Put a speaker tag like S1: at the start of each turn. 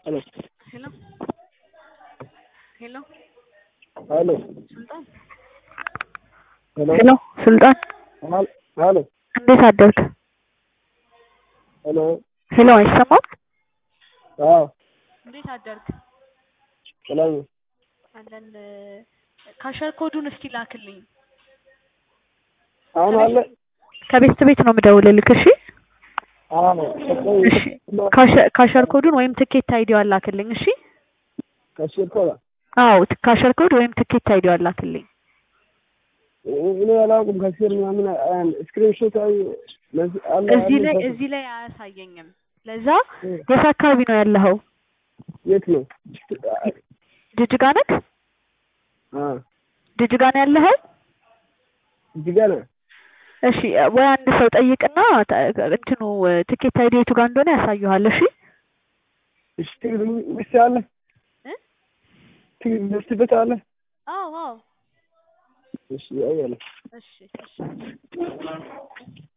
S1: Hello.
S2: Hello. Hello.
S1: Hello.
S2: ሱልጣን
S1: Hello.
S3: ሄሎ ሱልጣን
S1: Hel- Hello.
S3: እንዴት አደርክ?
S1: Hello.
S3: ሄሎ አይሰማም?
S1: አዎ
S2: እንዴት አደርክ?
S1: ሰላም ነው።
S2: አለን ካሸር ኮዱን እስኪ ላክልኝ።
S1: አሁን አለ
S3: ከቤት ቤት ነው የምደውልልክ። እሺ
S1: አዎ
S3: እሺ ካሸ- ካሸር ኮዱን ወይም ትኬት አይዲዋን ላክልኝ። እሺ
S1: ከሽር ኮላ
S3: አዎ ት- ካሸር ኮድ ወይም ትኬት አይዲዋን ላክልኝ።
S1: እኔ አላውቅም። ከሽር ምናምን ስክሪንሾት አይ ለዚህ አለ
S2: እዚህ ላይ
S1: አለ።
S2: እዚህ ላይ አያሳየኝም። ለዛ
S1: እ፣
S3: የት አካባቢ ነው ያለኸው?
S1: የት ነው?
S3: ጅጅጋ ነክ?
S1: አ
S3: ጅጅጋ ነው ያለኸው?
S1: እዚህ ጋር ነው።
S3: እሺ ወይ አንድ ሰው ጠይቅና ተ- እንትኑ ትኬት አይዲ የቱ ጋር እንደሆነ ያሳዩሃል። እሺ
S1: እሺ ትግል ምስ አለ
S2: እ?
S1: ትግል ደርስበት አለ።
S2: አዎ አዎ
S1: እሺ አያለ
S2: እሺ እሺ